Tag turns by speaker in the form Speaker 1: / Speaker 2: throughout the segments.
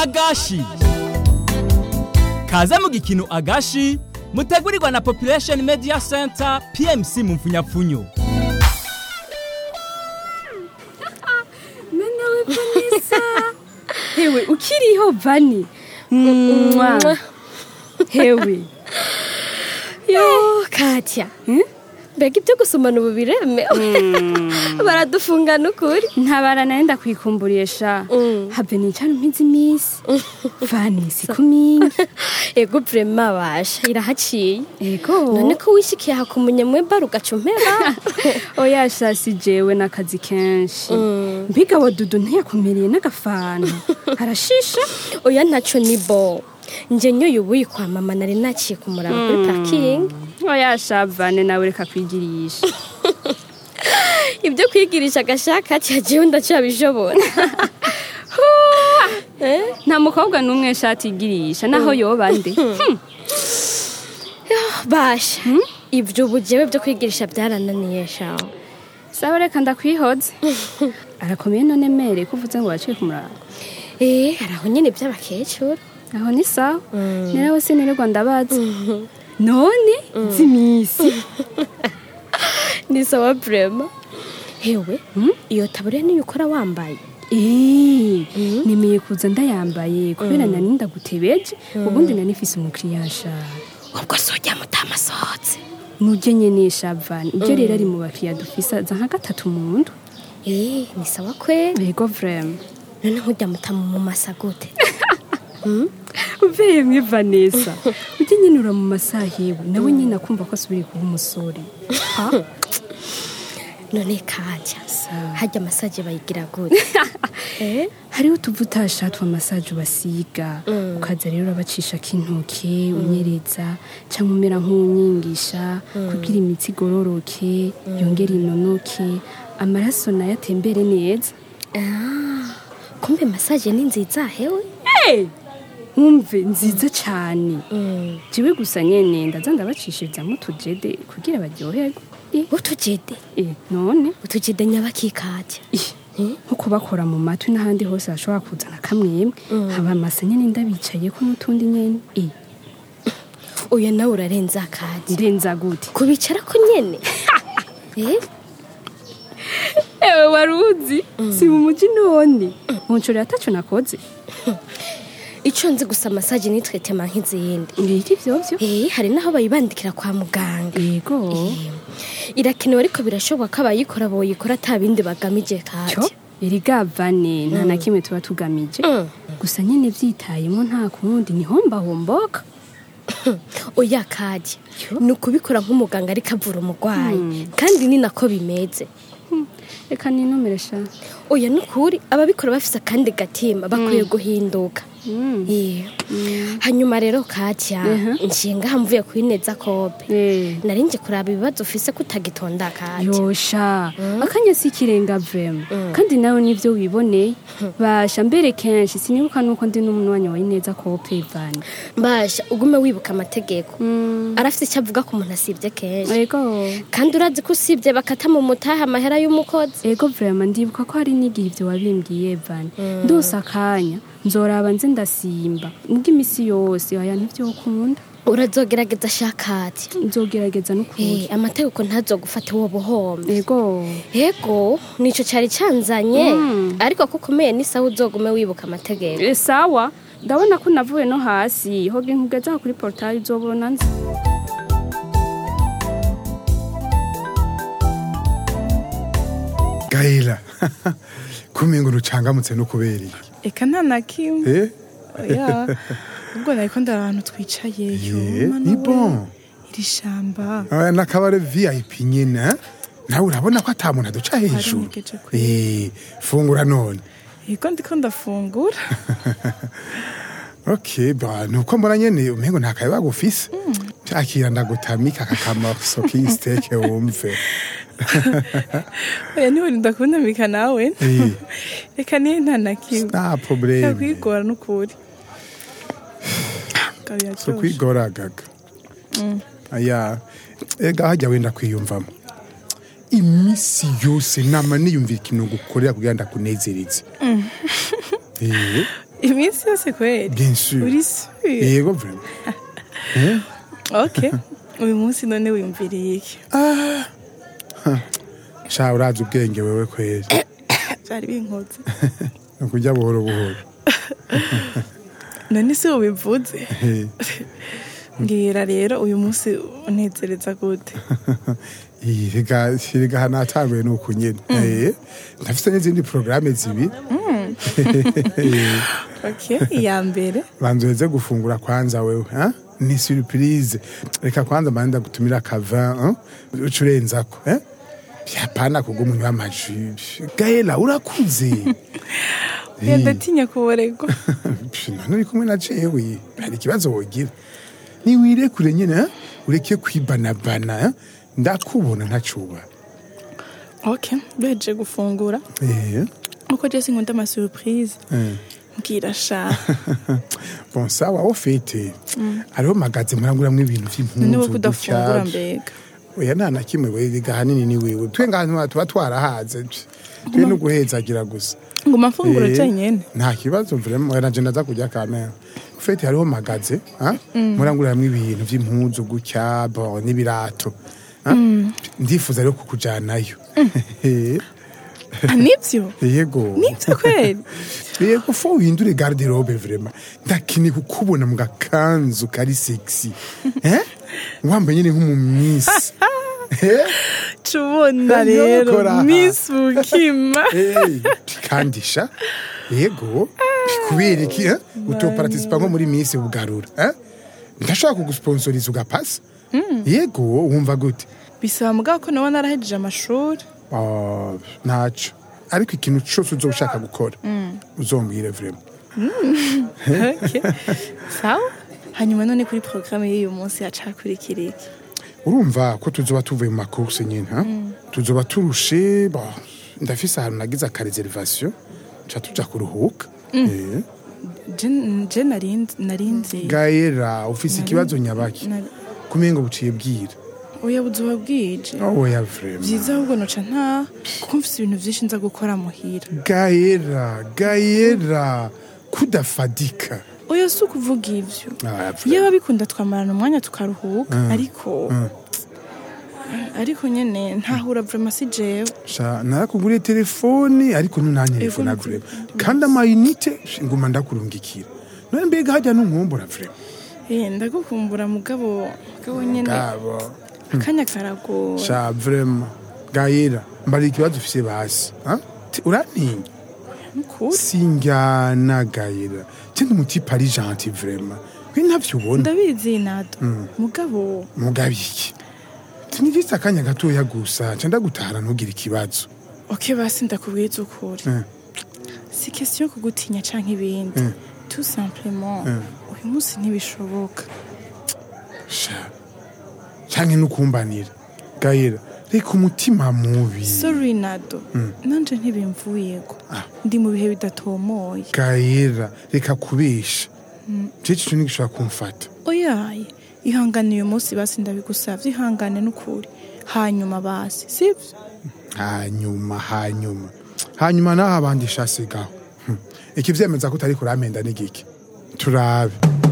Speaker 1: agashi kaze mu gikino agashi mutegurirwa na population media center pmc mu mfunyapfunyo
Speaker 2: Mwana we Vanessa hewe ukiriho vani Mwah. hewe
Speaker 3: yo katya mbega ibyo gusomana ubu biremewe baradufungana ukuri
Speaker 2: ntabara nawe ndakwikumburiye sha
Speaker 3: Mm.
Speaker 2: have nicana umpize iminsi vani siku mingi
Speaker 3: ego vrema basha irahaciye
Speaker 2: ego
Speaker 3: none ko wishikiye aha ku munyamweba rugaca umpeba
Speaker 2: oya sha si jewe n'akazi kenshi
Speaker 3: Mm.
Speaker 2: mbiga wa dudu ntiyakumiriye n'agafana arashisha
Speaker 3: oya ntaco ni bo nje nyoye ubuyi kwa mama nari naciye kumuraba kuri parking
Speaker 2: oya sha vane nawe reka kwigirisha
Speaker 3: ibyo kwigirisha agashaka cyagiye ndacabishobora Eh?
Speaker 2: nta mukobwa n'umwe shati igirisha naho yoba nde Hmm.
Speaker 3: basha ibyo ubu jewe byo kwigirisha byarananiye shaho
Speaker 2: sawa reka ndakwihoze arakomeye none mere ko uvuze ngo waciye kumuraba
Speaker 3: eh hari aho nyine by'abakecuru
Speaker 2: aho ni sawa nerawe sinirirwa ndabaza none z'imisi
Speaker 3: ni sawa vrema hewe iyo taburiya niyo ukora wambaye
Speaker 2: Eh, nemeye kuza ndayambaye kubera nari ndagutebeje ubundi nari mfise umukiriya nshaka
Speaker 3: ubwo sojya mutamasohotse
Speaker 2: nujye nyene shavani ibyo rero ari mu bakiriya dufise aza nka gatatu mu ndwi
Speaker 3: eh ni sawa kweli
Speaker 2: yego vrema
Speaker 3: none nkujya mutamu mu masa gute
Speaker 2: uveye mwe vanessa ujye nyine ura mu masaha yewe nawe nyine akumva ko asubiriye kuba umusore Ha?
Speaker 3: none kajya
Speaker 2: Sawa.
Speaker 3: hajya masaje bayigira gute eh
Speaker 2: hariho utuvuta twa masaje basiga ukaza rero urabacishako intoke unyereza cyangwa umera nk'uwunyigisha kugira imitsi igororoke yongere inonoke amaraso nayo atembere neza
Speaker 3: ah kumbe masaje ni nziza hewe
Speaker 2: nkumve nziza cyane
Speaker 3: mm.
Speaker 2: jiwe gusa nyene ndaza ndabacishirizamo utujede kugira baryoherwe Eh,
Speaker 3: utujede
Speaker 2: eh, none
Speaker 3: utujede nyabakikajya
Speaker 2: Ih, nko kubakora mu matwi n'ahandi hose hashobora kuzana kamwemwe haba amasa nyene ndabicayeko n'utundi nyene Eh,
Speaker 3: uyu nawe urarenza akajya
Speaker 2: ndenza gute
Speaker 3: kubicara ko nyene eh
Speaker 2: ewe wari uzi si mu muji none muncuro yataco nakoze
Speaker 3: ico nzi gusa masaje nitwe tema nk'izindi
Speaker 2: ngiki vyovyo
Speaker 3: eh hari naho bayibandikira kwa muganga
Speaker 2: yego
Speaker 3: irakenewe ariko birashoboka ko abayikora boyikora ata bindi bagamije
Speaker 2: cyo
Speaker 3: kajya
Speaker 2: irigavane nta na kimwe tuba tugamije
Speaker 3: Mm.
Speaker 2: gusa nyene vyitayemo nta kundi nihombahomboka
Speaker 3: oya kajya ni ukubikora nk'umuganga ariko avura umurwayi kandi ni nako bimeze
Speaker 2: reka ninumire sha
Speaker 3: oya ni ukuri ababikora bafise akandi gatima bakwiye guhinduka
Speaker 2: Mm.
Speaker 3: Yeah. hanyuma rero kajya nshinga hamvuye kuri neza kope
Speaker 2: Eh.
Speaker 3: nari nje kuraba ibibazo ufise ko utagitonda kajya
Speaker 2: yosha akanya si ikirenga vema kandi nawe nivyo wiboneye basha mbere kenshi sinibuka nuko ndi n'umunywanyi wa ineza kope vani
Speaker 3: mbasha ugume wibuka amategeko arafite icyo avuga ku muntu asibye kenshi
Speaker 2: ego
Speaker 3: kandi urazi ko usibye bakata mu mutaha amahera y'umukozi
Speaker 2: ego vrema ndibuka ko hari n'igihe ivyo wabimbwiye vani ndose akanya nzoraba nze ndasimba ubwo imisi yose aya ntivyokunda
Speaker 3: urazogerageza shakati
Speaker 2: nzogerageza n'ukuri
Speaker 3: Eh, amategeko ntazogufata uwo buhombe
Speaker 2: ego
Speaker 3: ego nico cari canzanye ariko ko ukomeye n'isaha uzogume wibuka amategeko
Speaker 2: E, sawa ndabona ko navuye no hasi hoge nkugeza aho kuri portail uzobona nzi
Speaker 4: gahera kumengo rucangamutse no kubera iki
Speaker 5: eka nta na kimwe
Speaker 4: eh
Speaker 5: oya ubwo nariko ndara ahantu twicayeyo
Speaker 4: Eh,
Speaker 5: Mana
Speaker 4: ni
Speaker 5: we,
Speaker 4: bon.
Speaker 5: iri shamba
Speaker 4: aya nakabare vip nyine eh? nawe urabona ko ata muntu aduca hejuru
Speaker 5: Harinyegeje kure.
Speaker 4: eh fungura none
Speaker 5: ego ndiko ndafungura
Speaker 4: okay ba nuko mbona nyene umengo nta kaye bagufise akira ndagutamika kakamaso k'isiteke wumve
Speaker 5: oya niho ndakundamika nawe
Speaker 4: Eh.
Speaker 5: reka niyo nta na kimwe
Speaker 4: nta probleme
Speaker 5: yakwigora n'ukuri Gari
Speaker 4: so
Speaker 5: yaryoshe.
Speaker 4: kwigoragaga aya ega hajya wenda kwiyumvamo imisi yose nama niyumvira ikintu ngukorera kugira ndakunezereze Eh,
Speaker 5: iminsi yose kweli
Speaker 4: bien sûr
Speaker 5: uri sûr
Speaker 4: yego vraiment
Speaker 5: ok uyu munsi none wiyumviriye iki
Speaker 4: sha urazi ubwenge wewe kweli
Speaker 5: byari binkoze
Speaker 4: ni ukujya buhoro buhoro
Speaker 5: none si ubivuze
Speaker 4: Eh,
Speaker 5: mbwira rero uyu munsi unezereza gute
Speaker 4: iyi, rega rega hano hatanguye ni uku nyine Eh, ndafite n'izindi porogaramu zibiri
Speaker 5: ok iya mbere
Speaker 4: banza uheze gufungura kwanza wewe ha? ni surprise reka kwanza mbanza gutumira akava uca urenzako eh? yapana kuguma unywa amaji gaela urakuze
Speaker 5: oya ndatinya kuboregwa
Speaker 4: Pfi, none uri kumwe na jewe hari ikibazo wogira niwirekure nyine eh? ureke kwibanabana eh? ndakubona ntacuba
Speaker 5: ok duhejeje gufungura
Speaker 4: Eh,
Speaker 5: uko jesi nkunda amasurprise
Speaker 4: eh.
Speaker 5: mbwira sha
Speaker 4: bon sawa wo fete hariho magaze muranguramwo ibintu
Speaker 5: none
Speaker 4: vy'impunzu
Speaker 5: wo kudafungura
Speaker 4: gutya.
Speaker 5: mbega
Speaker 4: oya nta na kimwe wega hanini ni wewe twe ngahantu tuba twarahaze twe no guhezagira gusa
Speaker 5: nguma mfungura
Speaker 4: Eh,
Speaker 5: jenyene
Speaker 4: nta kibazo vraiment oya nanje ndaza kujya kamera fete hariho magaze ha muranguramwo ibintu vy'impunzu gutya bon n'ibirato ha? ndifuza rero kukujanayo
Speaker 5: Ah, nivyo
Speaker 4: yego
Speaker 5: nivyo kweli
Speaker 4: yego fo uhindure garderobe vraiment ndakeneye kukubona mu gakanzu kari sexy eh wambaye nyine nk'umumisi eh
Speaker 5: tubona
Speaker 4: Nyo,
Speaker 5: rero
Speaker 4: kora.
Speaker 5: miss bukima
Speaker 4: Hey, kandisha yego kubera iki eh? utoparticipa nko muri misi bugarura eh? ndashobora kugusponsoriza ugapasa yego wumva gute
Speaker 5: bisaba mugabo ko nawe narahejeje amashuri
Speaker 4: Ah, ntaco ariko ikintu cose uzoba ushaka gukora uzombwire vraiment
Speaker 5: Ok. sawa hanyuma none kuri porogaramu y'uyu munsi hacakurikira iki
Speaker 4: urumva ko tuzoba tuvuye mu makurse nyine ha? tuzoba turushe bah, ndafise ahantu nagize akareservation ca tuja kuruhuka Eh.
Speaker 5: Je- je narinzi narinzi
Speaker 4: gaera ufise ikibazo nyabaki
Speaker 5: Nari-
Speaker 4: kumengo buciye bwira
Speaker 5: oya buzuba bwije
Speaker 4: oya vraiment
Speaker 5: byiza ahubwo noca nta kuko mfise ibintu vyinshi nza gukora muhira
Speaker 4: gaera gaera kudafadika
Speaker 5: oya si ukuvuga ivyo
Speaker 4: Ah,
Speaker 5: iyo babikunda twamarana umwanya tukaruhuka ariko ariko nyene ntahura vrema si jewe
Speaker 4: sha narakuguriye telefone ariko ntunanyerefona
Speaker 5: Ego,
Speaker 4: vraiment kandi amayinite nguma ndakurungikira none mbega hajya nunkumbura vraiment
Speaker 5: Eh, ndagukumbura mugabo mugabo nyene
Speaker 4: gabo
Speaker 5: akanya karagora
Speaker 4: sha vraiment gaera mbari ikibazo ufise basi ha? Ti- urantinya
Speaker 5: nukuri
Speaker 4: sinjyana gaera cyangwa umutipe ari gentil vraiment kwe ntavyo ubona
Speaker 5: ndabizi nado mugabo
Speaker 4: mugabiki tinigise akanya gatoya gusa nca ndagutahana ntugire ikibazo
Speaker 5: ok basi ndakubwiza ukuri
Speaker 4: Mm.
Speaker 5: si question yo kugutinya canke ibindi tout simplement uyu munsi ntibishoboka
Speaker 4: sha canke nukumbanira gaera reka umutima mubi
Speaker 5: sorry nado nanje ntibimvuyeko ndi mu bihe bidatomoye
Speaker 4: gaera reka kubesha je cico nigishobora kumfata
Speaker 5: oyaye ihangane uyu munsi basi ndabigusavye ihangane n'ukuri hanyuma basi sivyo
Speaker 4: hanyuma hanyuma hanyuma naho abandi shasigaho Hm. ikivyemeza ko utari kuramenda n'igiki turabe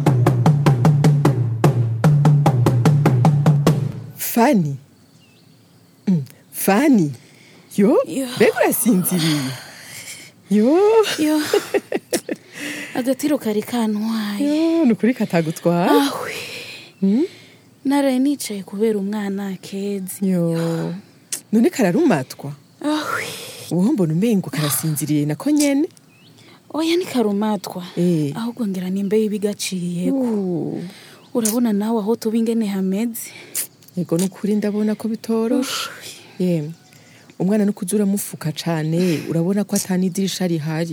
Speaker 6: fani Mm, fani yo
Speaker 3: Yo.
Speaker 6: mbega urasinziriye yo
Speaker 3: yo agatiro kari kantwaye
Speaker 6: yo ni ukuri katagutwara
Speaker 3: ahwe naraye nicaye kubera umwana keza
Speaker 6: yo none kararumatwa
Speaker 3: ahwe
Speaker 6: uwo mbona umengo karasinziriye nako nyene
Speaker 3: oya ni karumatwa
Speaker 6: Eh.
Speaker 3: ahubwo ngira nimbe y'ibigaciyeko
Speaker 6: Uh,
Speaker 3: urabona nawe aho tuba ingene hameze
Speaker 6: yego ni ukuri ndabona ko bitoroshe yemwe umwana no kuza uramufuka cane urabona ko atanidirisha rihari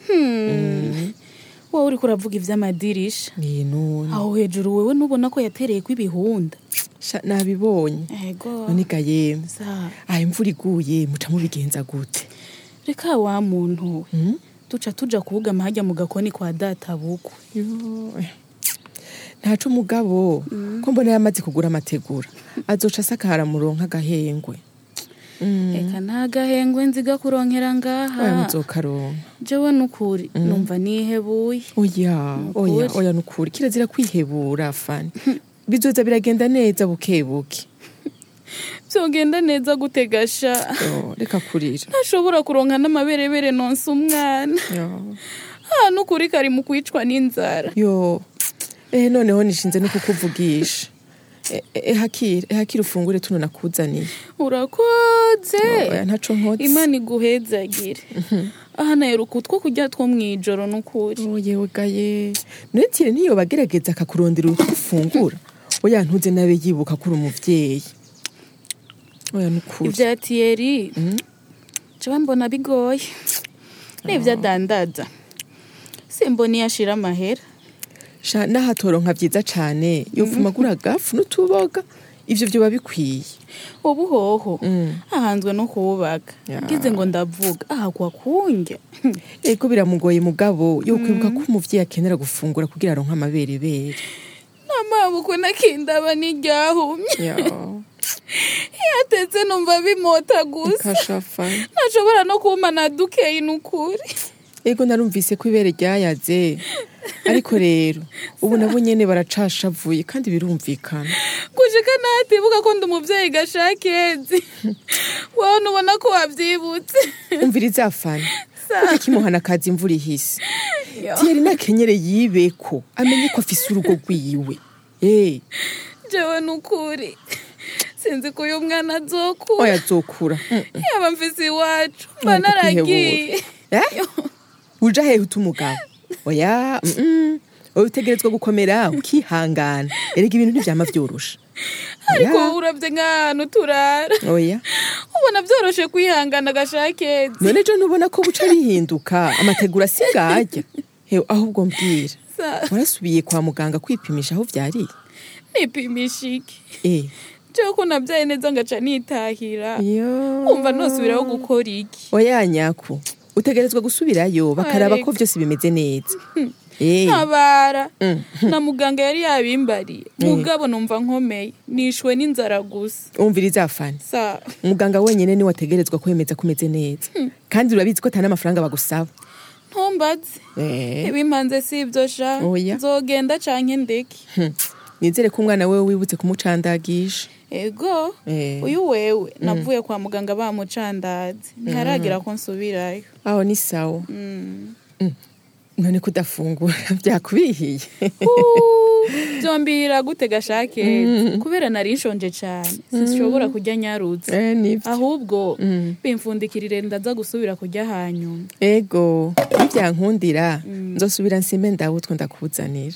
Speaker 3: wowe uriko uravuga ivy'amadirisha
Speaker 6: ni none
Speaker 3: aho hejuru wewe nubona ko yatereyeko ibihunda
Speaker 6: Sha, nabibonye
Speaker 3: ego
Speaker 6: none ga yemwe
Speaker 3: Sa-
Speaker 6: aha imvura iguye muca mubigenza gute
Speaker 3: reka wa muntu we
Speaker 6: Mm?
Speaker 3: duca tuja kuwugama harya mu gakoni kwa data bukwe
Speaker 6: Yo, eh. ntaco umugabo ko mbona yamaze kugura amategura azoca asakara muronka agahengwe
Speaker 5: reka nta gahengwe nziga kuronkera
Speaker 6: oya
Speaker 5: ngaha
Speaker 6: muzokaronka
Speaker 5: jewe nukuri numva nihebuye
Speaker 6: oya oya
Speaker 5: Nukuri.
Speaker 6: oya nukuri kirazira kwihebura fani bizoza biragenda neza bukebuke
Speaker 5: byogenda neza gutegasha
Speaker 6: Yo, reka kurira
Speaker 5: ntashobora kuronka n'amaberebere nonsa umwana
Speaker 6: Yo.
Speaker 5: aha nukuri kari mu kwicwa n'inzara
Speaker 6: yo eh noneho nishinze no kukuvugisha Eh, eh, hakira eh, hakira ufungure tuno nakuzaniye
Speaker 5: urakoze
Speaker 6: oya ntaco nkotse
Speaker 5: imana iguhezagire aha naheruka utwo kurya two mw'ijoro nukuri
Speaker 6: oyewe gaye netire niyo bagerageza akakurondera utwo ufungura oya ntuze nabe yibuka ko uri umuvyeyi oya nukuri
Speaker 5: ibya tiyeri jewe mbona bigoye n'ibyo adandaza simbona iyo ashira amahera
Speaker 6: sha n'ahatoronka vyiza cane yovumagura agafu n'utuboga ivyo vyoba bikwiye
Speaker 5: ubu hoho ahanzwe no kubaka
Speaker 6: Ya.
Speaker 5: ngize ngo ndavuga ahagwa kunjya
Speaker 6: ego biramugoye mugabo yo kwibuka ko umuvyeyi akenera gufungura kugira aronke amaberebere
Speaker 5: n'amaboko nakindaba n'iryahumye
Speaker 6: Ya,
Speaker 5: iyo atetse numva bimota gusa
Speaker 6: kashafa
Speaker 5: ntashobora no kumana dukeyi n'ukuri
Speaker 6: ego narumvise ko ibere ryayaze ariko rero ubu nabo nyene baracashavuye kandi birumvikana
Speaker 5: gushika natibuka ko ndi umuvyeyi gashakezi wowe nubona ko wavyibutse
Speaker 6: umviriza fani kuko kimuhana akazi imvura ihise tiyeri nakenyere yibeko amenye ko afise urugo rwiwe eh
Speaker 5: jewe n'ukuri sinzi ko uyu mwana azokura
Speaker 6: oya azokura Mm, mm.
Speaker 5: yaba mfise iwacu mba
Speaker 6: Ntabwo
Speaker 5: naragiye
Speaker 6: Eh? uja hehe uta umugabo oya mm, mm. oya utegerezwa gukomera ukihangana erega ibintu ntivyama vyorosha
Speaker 5: ariko
Speaker 6: Oya,
Speaker 5: wowe uravye nk'ahantu turara
Speaker 6: oya
Speaker 5: ubona vyoroshe kwihangana gashakezi
Speaker 6: none jo ntubona ko buca bihinduka amategura sigajya hewe ahubwo mbwira
Speaker 5: Sa-
Speaker 6: warasubiye kwa muganga kwipimisha aho vyariye
Speaker 5: nipimisha iki
Speaker 6: eh
Speaker 5: jewe ko navyaye neza ngaca nitahira
Speaker 6: yo
Speaker 5: wumva nosubiraho gukora iki
Speaker 6: oya nyaku utegerezwa gusubirayo bakaraba ko
Speaker 5: Ariko.
Speaker 6: vyose bimeze neza eh
Speaker 5: ntabara
Speaker 6: Mm.
Speaker 5: na muganga yari yabimbariye mugabo numva nkomeye nishwe n'inzara gusa
Speaker 6: umviriza fani
Speaker 5: sa
Speaker 6: umuganga wenyene niwe ategerezwa kwemeza ko umeze neza kandi urabizi ko atari n'amafaranga bagusaba
Speaker 5: ntumbaze
Speaker 6: Eh,
Speaker 5: ibimpanze si ibyo sha
Speaker 6: Oya.
Speaker 5: nzogenda canke ndeke
Speaker 6: hm. nizere ko umwana wewe wibutse kumucandagisha
Speaker 5: ego
Speaker 6: Eh.
Speaker 5: uyu wewe navuye kwa muganga bamucandaze ntiharagira ko nsubirayo
Speaker 6: aho ni sawa none kudafungura byakubihiye
Speaker 5: byombihira gute gashakezi kubera nari nshonje cane sinshobora kurya nyarutse
Speaker 6: Eh, nivyo
Speaker 5: ahubwo bimfundikirire ndaza gusubira kurya hanyuma
Speaker 6: ego nivyankundira nzosubira nsime ndawe utwo ndakuzanira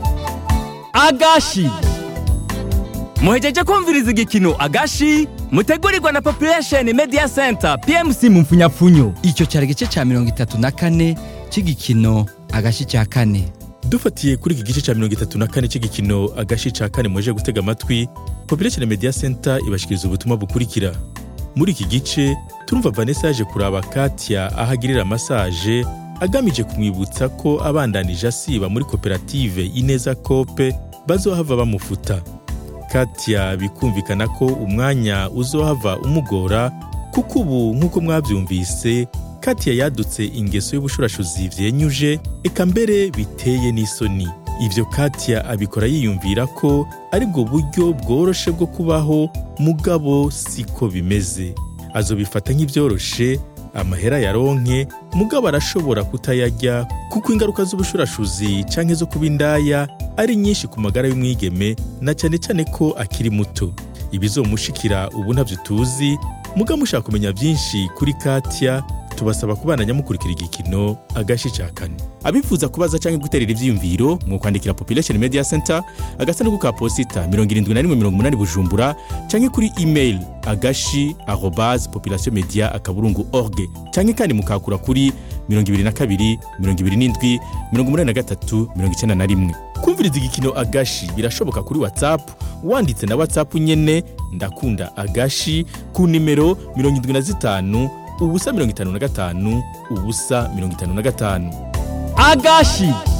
Speaker 1: agashi muhejeje kumviriza igikino agashi mutegurirwa na population media center pmc mu mfunyapfunyo
Speaker 7: icyo cyari igice cya mirongo itatu na kane cy'igikino agashi cya kane
Speaker 8: dufatiye kuri iki gice cya mirongo itatu na kane cy'igikino agashi ca kane muje gutega amatwi population media center ibashikiriza ubutumwa bukurikira muri iki gice turumva vanessa yaje kuraba katya aho agirira masaje agamije kumwibutsa ko abandanije asiba muri koperative ineza kope bazohava bamufuta katya bikumvikana ko umwanya uzohava umugora kuko ubu nk'uko mwabyumvise katya yadutse ingeso y'ubushurashuzi vyenyuje eka mbere biteye n'isoni ibyo katya abikora yiyumvira ko ari bwo buryo bworoshe bwo kubaho mugabo siko bimeze azobifata nk'ibyoroshe amahera yaronke mugabo arashobora kutayarya kuko ingaruka z'ubushurashuzi canke zo kuba indaya ari nyinshi ku magara y'umwigeme na cyane cyane ko akiri muto ibizomushikira ubu ntabyo tuzi mugabo mushaka kumenya byinshi kuri katya tubasaba kubana nyamukurikira igikino agashi ca kane abifuza kubaza cyangwa guterera ivyiyumviro mu kwandikira population media center agasanduku ka posita 7180 bujumbura cyangwa kuri email agashi arobase population media akaburungu org cyangwa kandi mukakura kuri 22 27 83 91 kumviriza igikino agashi birashoboka kuri whatsapp wanditse na whatsapp nyene ndakunda agashi ku nimero 75 ubusa mirongo itanu na gatanu ubusa mirongo itanu na gatanu
Speaker 1: agashi